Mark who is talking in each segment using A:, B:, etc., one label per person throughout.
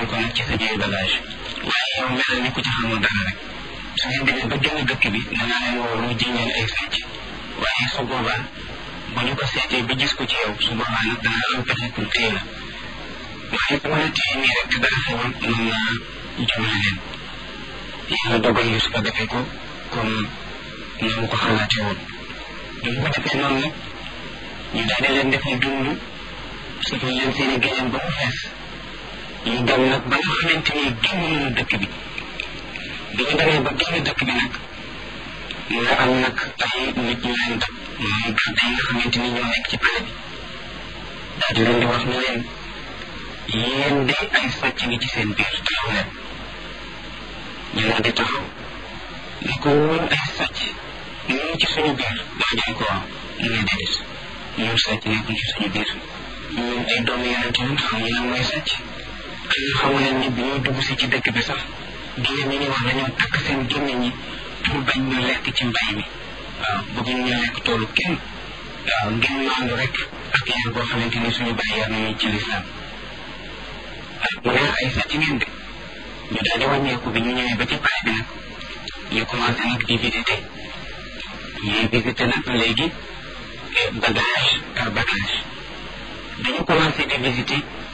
A: ko nag ci sa biir bagage waaye yow melal ni ku ci xamul dara rek su ngeen demee ba génn dëkk bi danaa leen woo lu jiñ leen ay sàcc waaye su boobaa bu ñu ko seetee ba gis ko ci yow su boobaa nag danaa am pexe pour téye la waaye bu ma la téye nii rek te dara xewul mën naa jëmale leen yàlla dogal yu su ko defee ko comme noonu ko xalaatee woon bu ñu ko defee noonu nag ñu daal di leen defal dund sufal leen seen i géneen ba mu fees ñu dem nag ba nga xamante ni génn nañu dëkk bi bi ñu demee ba génn dëkk bi nag nga am nag ay nit ñu leen dab mooy garde yi nga xamante ni ñoo nekk ci pale bi daal di leen di wax ne leen yéen de ay sàcc ngi ci seen biir taxaw leen ñu daal di taxaw ne ko woon ay sàcc ñu ci suñu biir daa jaay ko waaw mu ne déedéet ñun sàcc nekkul ci suñu biir ñun ay doomu yeneen tamit xam ñu lan mooy sàcc am na xamu leen ni bi ñoo dugg si ci dëkk bi sax génne ñi ni wax dañoo takk seen génne ñi pour bañ ñu lekk ci mbay mi waaw bëgguñ ñu lekk toolu kenn waaw ngeen maandu rek ak yar boo xamante ni suñu bàyyi yar nañu ci lislaam mu ne ay sàcc ngeen de ñu daal di wàññeeku bi ñu ñëwee ba ci pare bi nag ñu commencé nag di visité ñuy visité nag léegi bagage par bagage dañu commencé di visité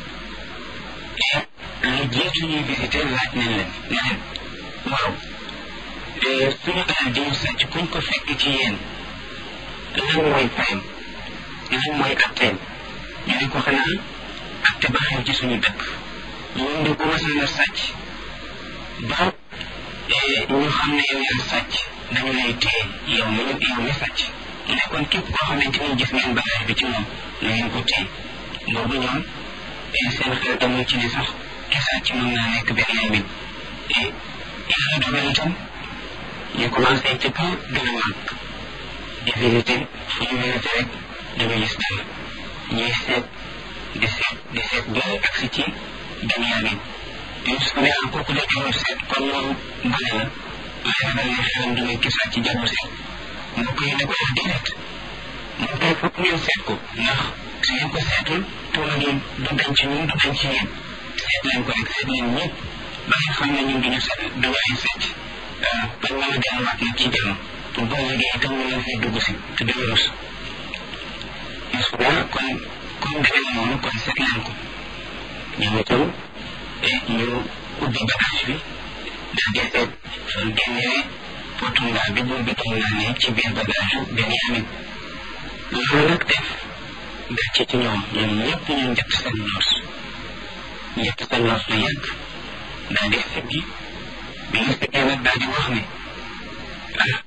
A: lu jiitu ñuy visité laaj nañ leen ne leen waaw suñu alal di ñu sàcc kuñ ko fekk ci yéen lan mooy fayam lan mooy atteem ñu ne ko xanaa atte ba xew ci suñu dëkk ñun de bu masaan a sàcc ba ñu xam ne yow yaa sàcc dañu lay téye yow mi yow mi sàcc mu ne kon képp koo xamante ni gis ngeen bagage bi ci moom na ngeen ko téye boobu ñoom seen xel demul ci ni sax ki sàcc mën naa nekk benn yaay min yàlla dogal itam ñu commencé ci kaw gën a màgg di visité fu ñu visité rek dañu gis dara ñuy seet di seet di seet ba agsi ci Benyamin Yusuf ne ah kooku de jarul seet kon moom gone la waaye ragal ne xelam du ngay kisaat ci jarul seet mbokk yi ne ko wax déedéet moom kay foog ngeen seet ko ndax su ngeen ko seetul tuuma gi du dañ ci ñun du dañ ci yéen seet leen ko rek seet leen ñëpp ba ngeen xam ne ñun duñu seet duñu ay seet waaw bañ mën a delluwaat nag ci jàmm pour boo liggéey itam ñu leen fay dugg si te duñu rus Yusuf ne kon comme demee noonu kon seet leen ko ñoom itam ñu ubbi bagage bi daal di seet fan génnee potundaa bi buur bi doon naanee ci biir bagage yu Benyamin loolu nag def gàcce ci ñoom ñoom ñëpp ñu njëkk seen noos njëkk seen noos lu yàgg daal di siggi bi ñu siggee nag daal di wax ne ah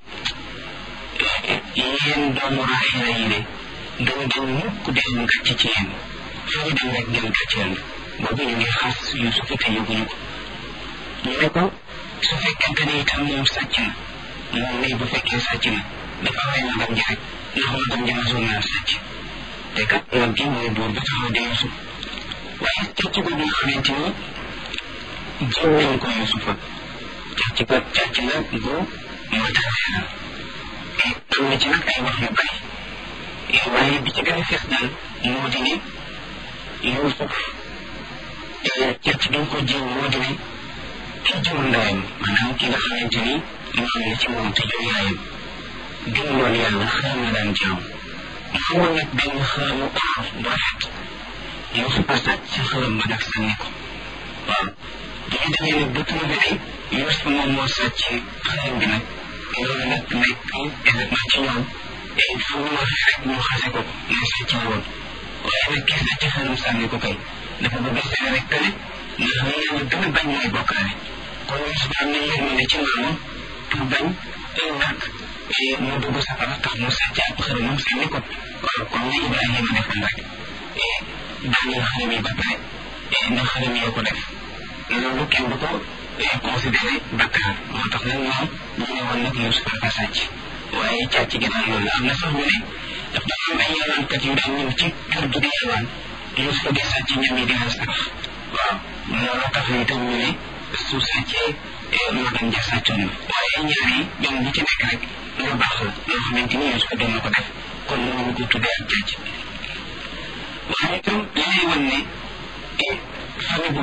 A: yéen doomu Raayila yi de doo dem mukk dem gàcce ci yéen fu ñu dem rek ngeen gàcceel boobu ñu ngi xas Yuusufa te yëguñu ko ñu ne ko su fekkente ne itam moom sàcc na moom nii bu fekkee sàcc na dafa rey magam ji rek ndax magam ji masoon naa sàcc te kat mag gi mooy buur ba taxaw di Yuusuf waaye càcc googu nga xamante ni jiw nañ ko Yuusufa càcc ko càcc na gu moo taxawee na am na ci nag ay wax yu bari waaye bi ci gën a fees daal moo di ne Yuusuf càcc gi ko jiw moo di ne ki jur ndeyam maanaam ki nga xamante ni maam la ci moom te jur yaayam gëmuloon yàlla xëram la daan jaam mu amoon nag benn xëramu or bu rafet Yuusufa sàcc ci xëram ba nag sànni ko waaw bu ñu demee nag ba trouvé ne Yuusufa moom moo sàcc xëram bi nag loolu nag nekk événement ci ñoom et fu mu waxee rek ñu xase ko ne sàcc la woon waaye nag ki sàcc xëram sànni ko kay dafa bëgg seede rek que ne ndax li yàlla gën a bañ mooy bokkaale kon Yuusufa am na yërmande ci maamam pour bañ ëllëg mu dugg safara tax mu sàcc ab xërëmam sànni ko waaw comme ni Ibrahima defoon rek daaneel xërëm yi ba pare ndax xërëm yoo ko def loolu kenn du ko considéré bakkaar moo tax nag ñoom ñu ne woon nag Yuusufa dafa sàcc waaye càcc gi daal loolu am na sax ñu ne daf dafa am ay yalwaankat yu daan ñëw ci kër gi di yalwaan Yuusufa di sàcc ñam yi di leen sarax waaw loolu tax na itam ñu ne su sàccee magam ja sàccoon na waaye ñaar yi ñoom ñi ci nekk rek lu baax la loo xamante ni Yuusufa doon na ko def kon mënuñu ko tuddee ak càcc waaye itam li lay wan ne famille bu